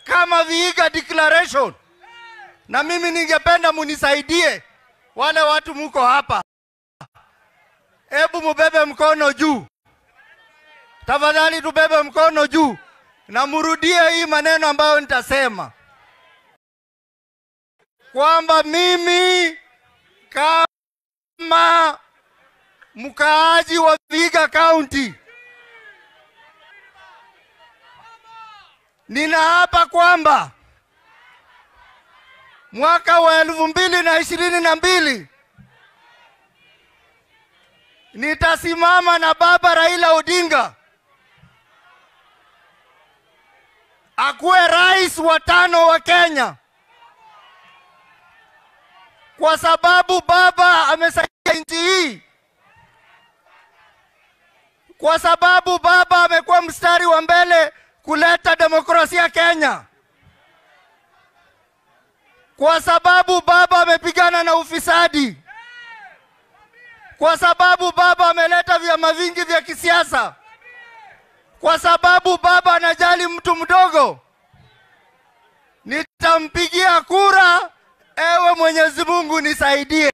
kama Vihiga Declaration, na mimi ningependa munisaidie, wale watu muko hapa, hebu mubebe mkono juu tafadhali, tubebe mkono juu na murudie hii maneno ambayo nitasema kwamba mimi kama mkaaji wa Vihiga County ninaapa kwamba mwaka wa elfu mbili na ishirini na mbili nitasimama na baba Raila Odinga akuwe rais wa tano wa Kenya, kwa sababu baba amesaidia nchi hii, kwa sababu baba amekuwa mstari wa mbele kuleta demokrasia Kenya, kwa sababu baba amepigana na ufisadi, kwa sababu baba ameleta vyama vingi vya kisiasa, kwa sababu baba anajali mtu mdogo. Nitampigia kura. Ewe Mwenyezi Mungu nisaidie.